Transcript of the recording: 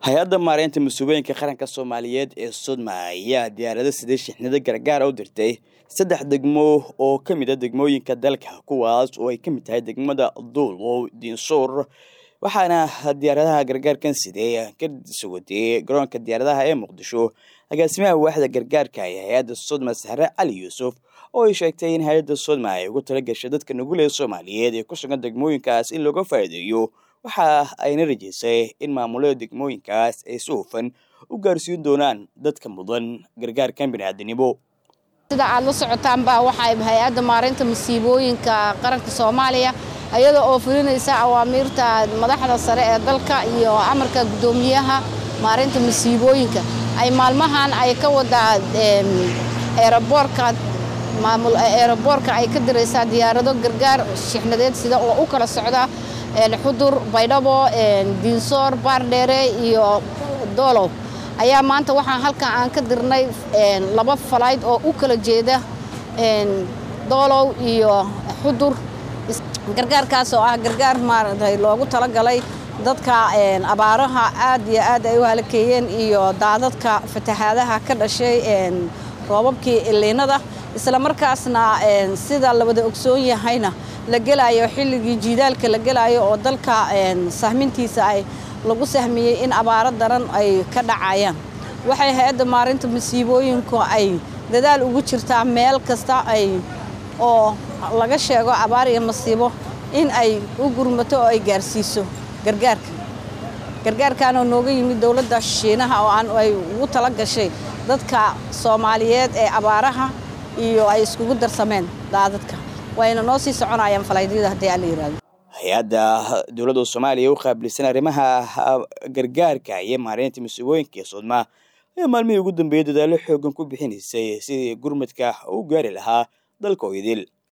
hay-adda maareynta mas-uuliyinka qaranka soomaaliyeed ee sodma ayaa diyaarado sidee shixnado gargaara u dirtay saddex degmo oo ka mid a degmooyinka dalka kuwaas oo ay ka mid tahay degmada duulow diinsuur waxaana diyaaradaha gargaarkan sidee ka sugotay garoonka diyaaradaha ee muqdisho agaasimaha waaxda gargaarka ee hay-adda sodma sahre cali yuusuf oo ay sheegtay in hay-adda sodma ay ugu tala gashay dadka nugul ee soomaaliyeed ee ku sugan degmooyinkaas in looga faa'iideeyo waxa ayna rajaysay in maamulada degmooyinkaas ay si hufan u gaarsiin doonaan dadka mudan gargaarkan biniaadanimo sida aad la socotaanba waxay hay-adda maareynta masiibooyinka qaranka soomaaliya iyada oo fulinaysa awaamiirta madaxda sare ee dalka iyo amarka guddoomiyaha maareynta masiibooyinka ay maalmahan ay ka wadaa eeraboorka maamul eeraboorka ay ka diraysaa diyaarado gargaar shixnadeed sida oo u kala socda xudur baydhabo diinsoor baardheere iyo doolow ayaa maanta waxaan halkan aan ka dirnay laba falayd oo u kala jeeda doolow iyo xudur gargaarkaas oo ah gargaar maaragtay loogu talagalay dadka abaaraha aad iyo aad ay u halakeeyeen iyo daadadka fatahaadaha ka dhashay roobabkii iliinada isla markaasna sida la wada ogsoon yahayna la gelaayo xilligii jiidaalka la gelaayo oo dalka sahmintiisa ay lagu sahmiyey in abaaro daran ay ka dhacayaan waxay hay-adda maarinta masiibooyinku ay dadaal ugu jirtaa meel kasta ay oo laga sheego abaar iyo masiibo in ay u gurmato oo ay gaarsiiso gargaarka gargaarkanoo nooga yimid dowladda shiinaha oo aan ay ugu tala gashay dadka soomaaliyeed ee abaaraha iyo ay iskugu darsameen daadadka wayna noo sii soconayaan falaydyada haddii aan la yihahdo hay-adda dowladda soomaaliya u qaabilsan arrimaha gargaarka iyo maareynta masiibooyinka ee soodma ayaa maalmihii ugu dambeeyay dadaallo xoogan ku bixinaysay sidii gurmadka u gaari lahaa dalka oo idil